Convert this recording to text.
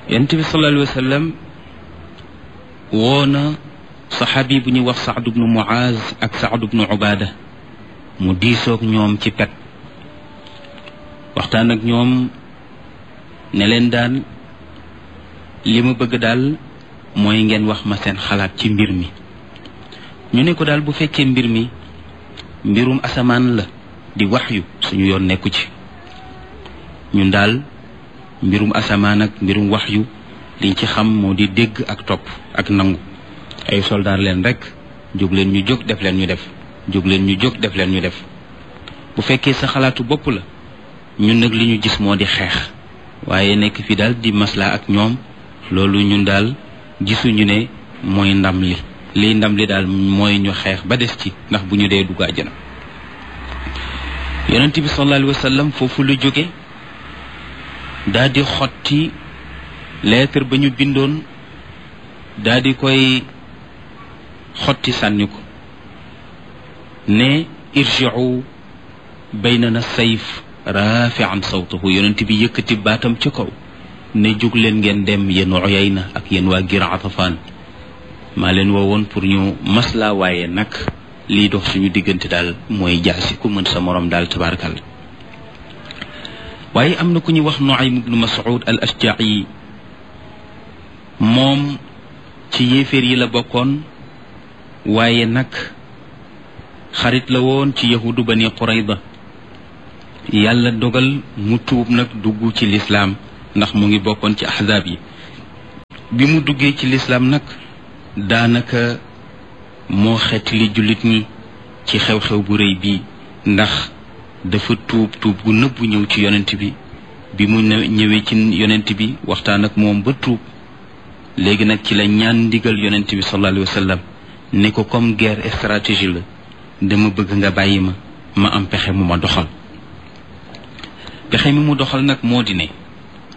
yonent bi sallallahu alayhi wa sallam woo na saxaabi bu ñuy wax Saad bnu Muaz ak Saad bnu Ubaada mu diisoog ñoom ci pet waxtaan ak ñoom ne leen daal li ma bëgg daal mooy ngeen wax ma seen xalaat ci mbir mi ñu ne ko daal bu fekkee mbir mi mbirum asamaan la di wax yu suñu yoon nekku ci ñun daal mbirum asamaan ak mbirum wax yu liñ ci xam moo di dégg ak topp ak nangu ay soldaar leen rek jóg leen ñu jóg def leen ñu def jóg leen ñu jóg def leen ñu def bu fekkee sa xalaatu bopp la ñun nag li ñu gis moo di xeex waaye nekk fi daal di maslaa ak ñoom loolu ñun daal gisuñu ne mooy ndam li liy ndam li daal mooy ñu xeex ba des ci ndax bu ñu dee dugg àjjana yonent bi sallallahu alayhi wa sallam foofu lu jóge daal di xotti lettre ba ñu bindoon daal di koy xotti sànni ko ne irji'u baynana sayf rafi'an sawtahu yonent bi yëkkati baatam ci kaw ne jóg leen ngeen dem yéen Uyayna ak yéen waa Gir Atafaan maa leen woowoon pour ñu maslaa waaye nag lii dox suñu diggante daal mooy jaasi ku mën sa morom daal tabarakal waaye am na ku ñuy wax Nuaym ibnu Mas'ud al Ashja'i moom ci yéeféer yi la bokkoon waaye nag xarit la woon ci yahudu bani Qurayda yàlla dogal mu tuub nag dugg ci lislaam ndax mu ngi bokkoon ci ahzaab yi bi mu duggee ci lislaam nag daanaka moo xeet li jullit ñi ci xew-xew bu rëy bii ndax dafa tuub tuub gu nëbbu ñëw ci yonent bi bi mu ñëwee ci yonent bi waxtaan ak moom ba tuub léegi nag ci la ñaan ndigal yonent bi sallallahu alayhi wa sallam ne ko comme guerre stratégie la dama bëgg nga bàyyi ma ma am pexe mu ma doxal pexe mi mu doxal nag moo di ne